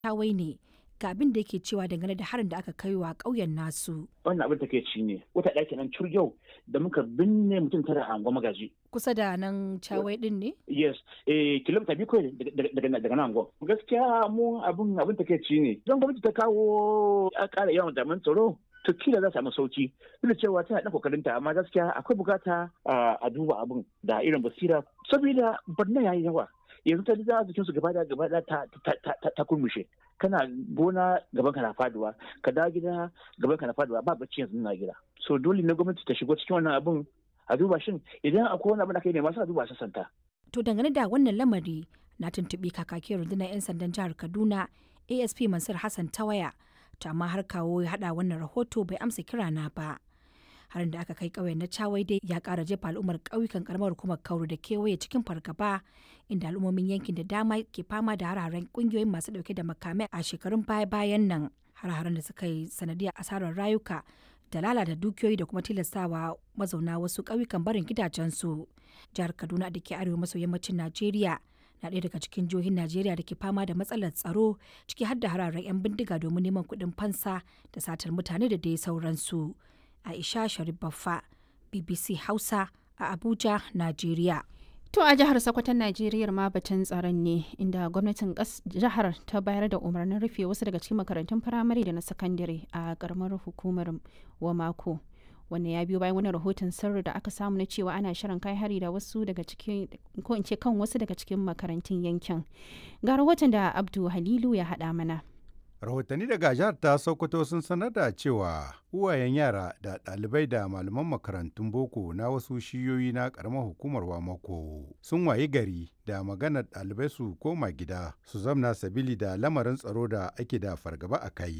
Tawai ne ga abin da yake cewa dangane da harin da aka kai wa ƙauyen nasu. wannan abin take ci ne wata ɗaki nan cur yau da muka binne mutum tara a angon magaji Kusa da nan Cawai din ne? yes eh kilomita biyu kawai daga daga daga nan angon gaskiya mu abin abin take ci ne don gwamnati ta kawo a ƙara yawan jami'an tsaro to kila za samu sauki duk da cewa tana ɗan kokarinta amma gaskiya akwai bukata a duba abin da irin basira saboda barna yayi yawa yanzu ta za jikin su gaba da gaba da ta ta kurmushe kana gona gaban ka na faduwa ka dawo gida gaban ka na faduwa ba bacci yanzu na gida so dole ne gwamnati ta shigo cikin wannan abun a duba shin idan akwai wani abin da kai ne masu a duba sassanta To dangane da wannan lamari na tuntuɓi kakakin rundunar 'yan sandan jihar Kaduna ASP Mansur Hassan ta waya to amma har kawo ya haɗa wannan rahoto bai amsa kira na ba. harin da aka kai ƙauyen na Chawai dai ya ƙara jefa al'ummar ƙauyukan karamar hukumar Kauru da kewaye cikin fargaba inda al'ummomin yankin da dama ke fama da hararen ƙungiyoyin masu ɗauke da makamai a shekarun baya-bayan nan har-haren da suka yi sanadiyar asarar rayuka da lalata dukiyoyi da kuma tilastawa mazauna wasu ƙauyukan barin gidajensu jihar Kaduna da ke arewa maso yammacin Najeriya na ɗaya daga cikin jihohin Najeriya da ke fama da matsalar tsaro ciki har da hararen 'yan bindiga domin neman kuɗin fansa da satar mutane da dai sauransu. Aisha Sharif Baffa, BBC Hausa a Abuja, Najeriya. To a jihar Sokoton Najeriya ma batun tsaron ne inda gwamnatin jihar ta bayar da umarnin rufe wasu daga cikin makarantun firamare da na sakandare a karamar hukumar Wamako. Wannan ya biyo bayan wani rahoton sirri da aka samu na cewa ana shirin kai hari da wasu daga cikin ko in ce kan wasu daga cikin makarantun yankin. Ga rahoton da Abdu Halilu ya haɗa mana. rahotanni daga jihar ta sokoto sun sanar da cewa uwayen yara da ɗalibai da malaman makarantun boko na wasu shiyoyi na ƙaramar hukumar wamako sun wayi gari da maganar ɗalibai su koma gida su zamna sabili da lamarin tsaro da ake da fargaba a kai